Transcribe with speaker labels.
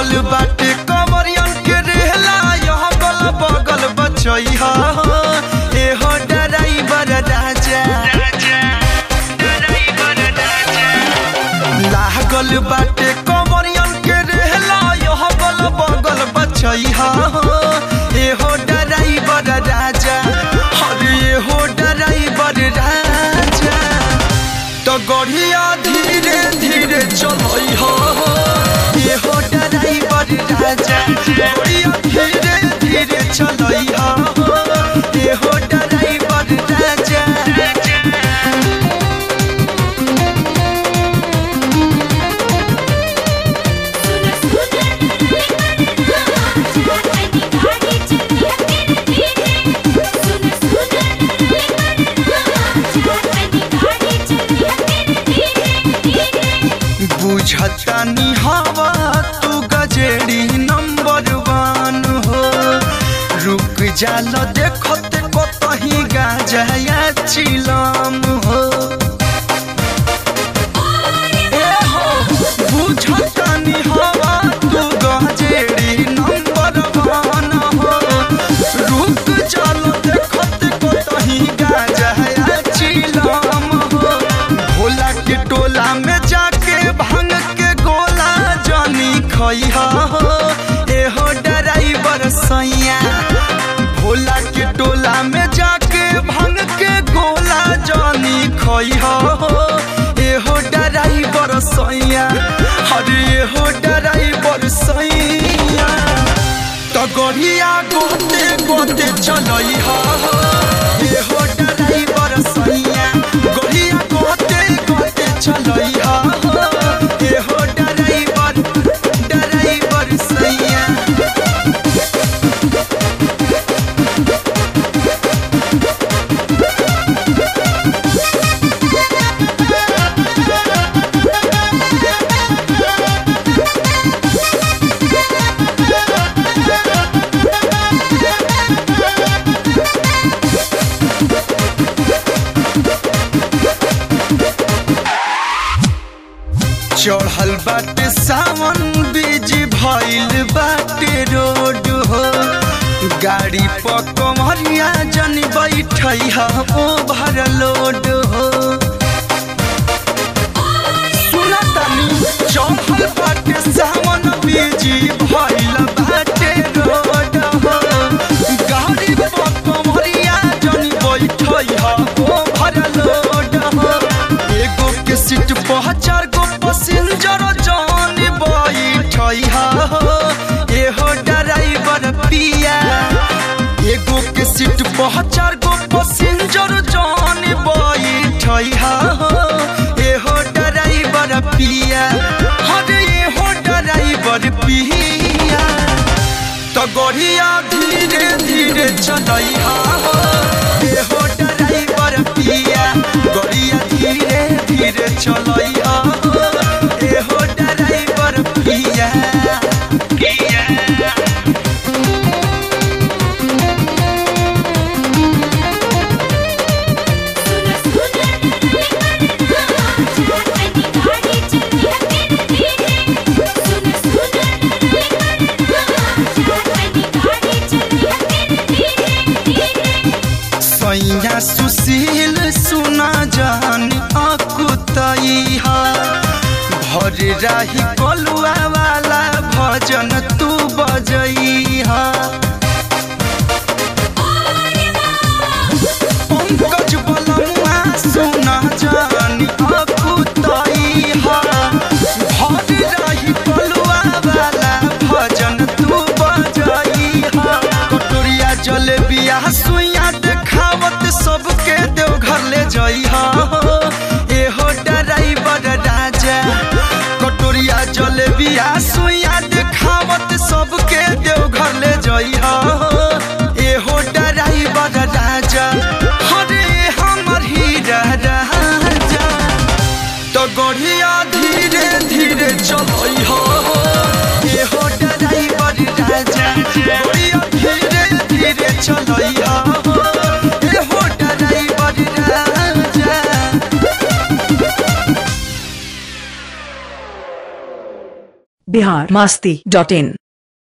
Speaker 1: लागल बाटे कमरियन के रेहला यह गल बगल बचैहा एहो डराइबर राजा लागल बाटे कमरियन के रेहला यह गल बगल बचैहा एहो डराइबर राजा अरे एहो डराइबर राजा तो गढ़िया धीरे धीरे चलई हो ये हो ड्राइवर राजा गढ़िया धीरे धीरे चलई हो ये हो ड्राइवर राजा
Speaker 2: सुन सुन गाड़ी चलिया तेरे धीरे सुन सुन गाड़ी चलिया तेरे धीरे
Speaker 1: बुझतानी हवा तू गजेड़ी नंबर वन हो रुक जाल देखत कतही गाजाया चिलम हो ए हो बुझतानी हवा तू गजेड़ी नंबर वन हो रुक जाल देखत कतही गाजाया चिलम हो भोला के टोला में जाके भांग के गोला जानी खैहा हो एहो ड्राइवर सैया भोला के टोला में जाके भांग के गोला जानी खैहा हो एहो ड्राइवर सैया अरे एहो ड्राइवर सैया तो गढ़िया गोते गोते चलई हो एहो ड्राइवर सैया गढ़िया गोते गोते चलई हो एहो ड्राइवर ड्राइवर सैया चढ़ल बाटे सावन बीज भइल बाटे रोड हो गाड़ी पर कमरिया जन बैठई हो ओवरलोड हो सुनतानी चढ़ल बाटे सावन बीज भइल बाटे रोड हो गाड़ी पर कमरिया जन बैठई हो ओवरलोड हो एगो के सीट पर चार गो पैसेंजर जान बैठई हो एहो ड्राइवर पिया एगो के सीट पर चार गो पैसेंजर जान बैठई हो एहो ड्राइवर पिया अरे एहो ड्राइवर पिया तो गढ़िया धीरे धीरे चलई हो एहो ड्राइवर पिया गढ़िया धीरे धीरे चलई हो एहो ड्राइवर पिया पिया
Speaker 2: सुन सुन गाड़ी चलिया तेरे धीरे सुन सुन गाड़ी चलिया तेरे धीरे
Speaker 1: सैया सुशील सुना जान अकुतई हा भर राही कलुआ वाला भजन तू बजई हा पंकज बलमुआ सुना जान अकुतई हा भर राही कलुआ वाला भजन तू बजई हा कटोरिया जलेबिया सुइया देखावत सबके देवघर ले जई हा एहो ड्राइवर राजा कटोरिया जलेबिया सुइया देखावत सबके देवघर ले जई हा एहो ड्राइवर राजा हरे हमर हीरा राजा तो गढ़िया धीरे धीरे चलई हो एहो ड्राइवर राजा गढ़िया धीरे धीरे चलई हो एहो ड्राइवर राजा
Speaker 3: बिहार मस्ती डॉट इन